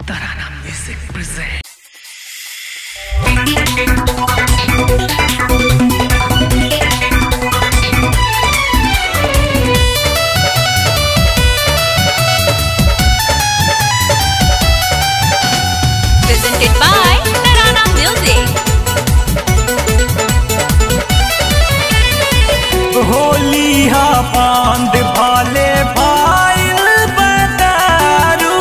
Tarana Music present. presented by Tarana Music. Holi हा बांध भाले भाईल बदारू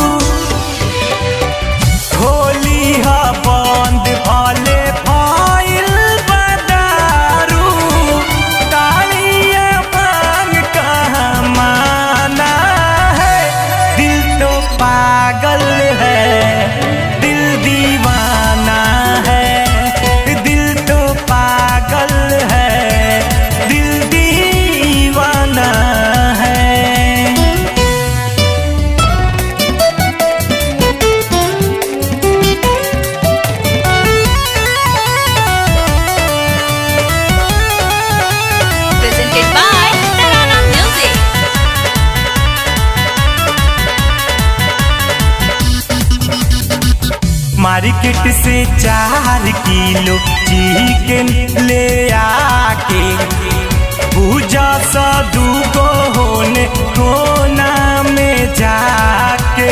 होली हा बांध भाले भाईल बदारू तालिया बांग कहाँ माना है दिल तो पागल है दिल दीवाना है दिल तो पागल है दिल दीवाना है Presented by Tarana Music. Market से चार किलो चिकन ले आके पूजा सा दूगो होने कोना में जाके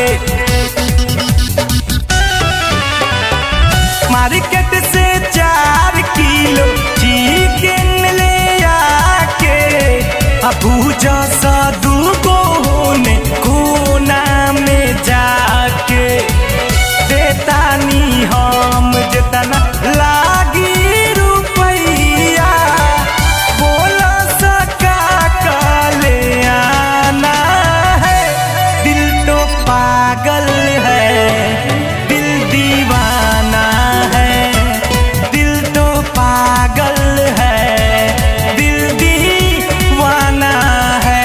मार्केट से चार किलो चिकन ले आके आ पूजा सा दूगो होने कोना में जाके देतानी हम जितना लागी रुपैया बोला सका काले आना है दिल तो पागल है दिल दीवाना है दिल तो पागल है दिल दीवाना है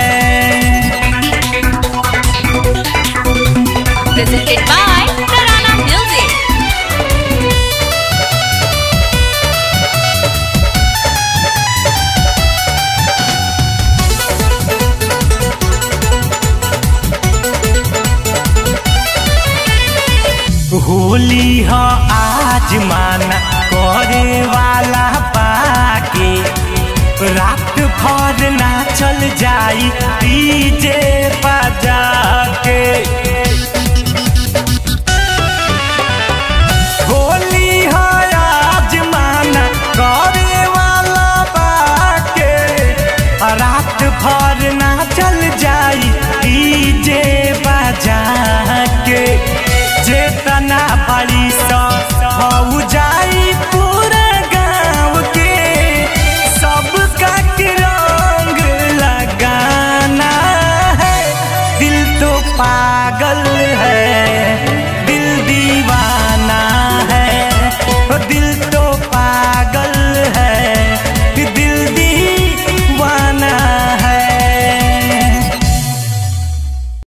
Presented by Tarana Music. Holi ह आज माना करे वाला पाके रात भर ना चल जाई डीजे बजा के होली ह आज माना करे वाला पाके रात भर ना चल जाई डीजे बजा के जेतना बड़ी सा हो जाई पूरा गाँव के सबका के रंग लगाना है दिल तो पागल है